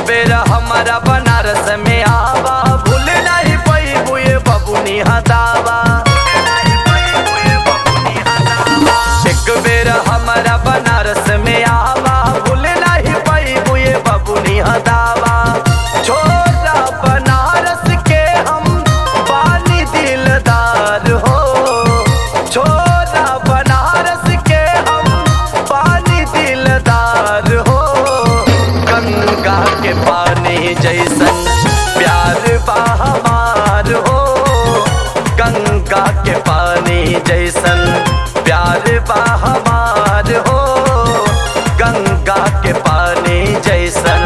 बेर हमारा बनारस में आवा भूल नहीं पैबू ये बबुनी हदावा एक बेर हमारा बनारस में आवा भूल नहीं पैबू ये बबुनी हदावा छोरा बनारस के हम बानी दिलदार हो छोरा बनारस के हम पानी दिलदार हो गंगा के पानी जैसन प्यार बा हमार हो गंगा के पानी जैसन प्यार बा हमार हो गंगा के पानी जैसन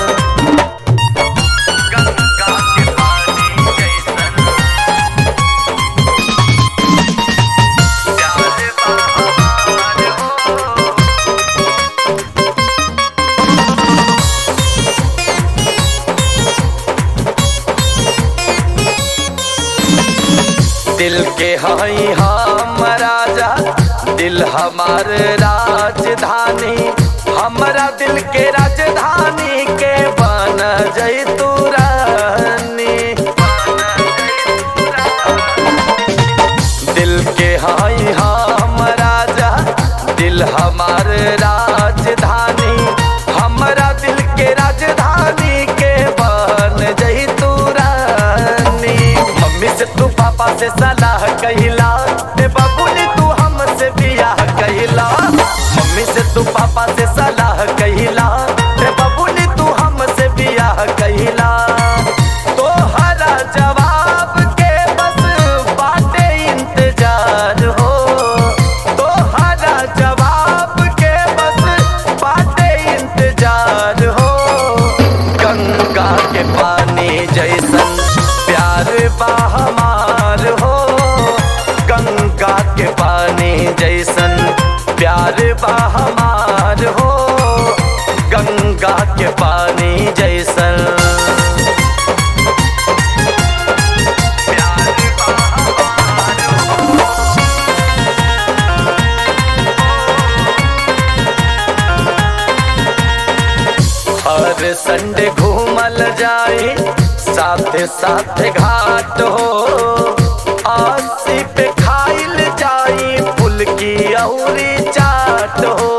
गंगा के पानी जैसन प्यार बा हमार हो दिल के हई हम राजा दिल हमार राजधानी हमरा दिल के राजधानी के बन जैतू रानी दिल के हई हम राजा दिल हमार राजधानी हमरा दिल के राजधानी के बन जैतू रानी मम्मी से तू पापा से सलाह कहिला ते बबुली तू हमसे बियाह कहिला मम्मी से तू पापा से सलाह कहिला ते बबुली तू हमसे बियाह कहिला तोहरा जवाब के बस बाटे इंतजार हो तोहरा जवाब के बस बाटे इंतजार हो गंगा के पानी जैसन प्यार बा हमार हो गंगा के पानी जैसन प्यार बा हमार हो गंगा के पानी जैसन प्यार बा हमार हो हर संडे घूमल जाए साथे साथे घाट हो आसी पे खाइल जाई फुल की औरी चाट हो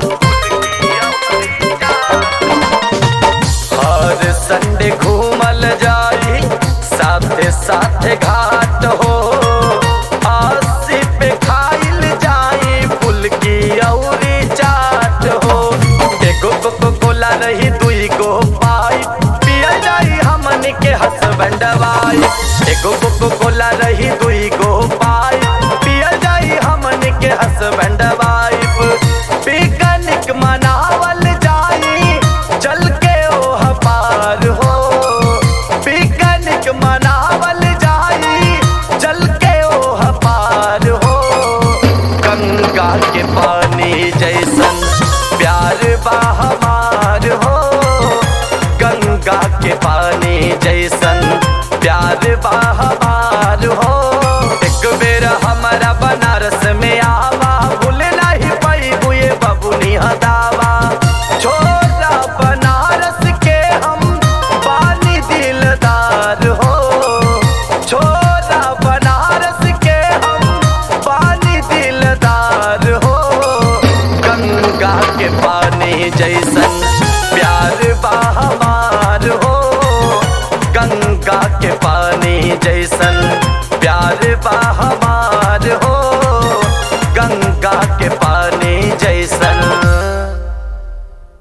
हर संडे घूमल जाई साथे साथे घाट हो आसी पे खाइल जाई फुल की औरी चाट हो एगो कोको कोला रही दुई गो पाई पियल जाई हमन के हसबैंड वाई एगो कोको कोला रही दुई गो पाई पियल जाई हमन के हसबैंड वाइफ पिकनिक मनावल जाई चल के ओह पार हो पिकनिक मनावल जाई चल के ओह पार हो गंगा के पानी जैसन प्यार बा हमार हो गंगा के पानी जैसन प्यार बा हमार हो एक बेर हमारा बनारस में आवा भूल नहीं पैबू ये बबुनी हदावा छोरा बनारस के हम बानी दिलदार हो छोरा बनारस के हम पानी दिलदार हो गंगा के पानी जैसन प्यार बा हमार हो गंगा के पानी जैसन प्यार बा हमार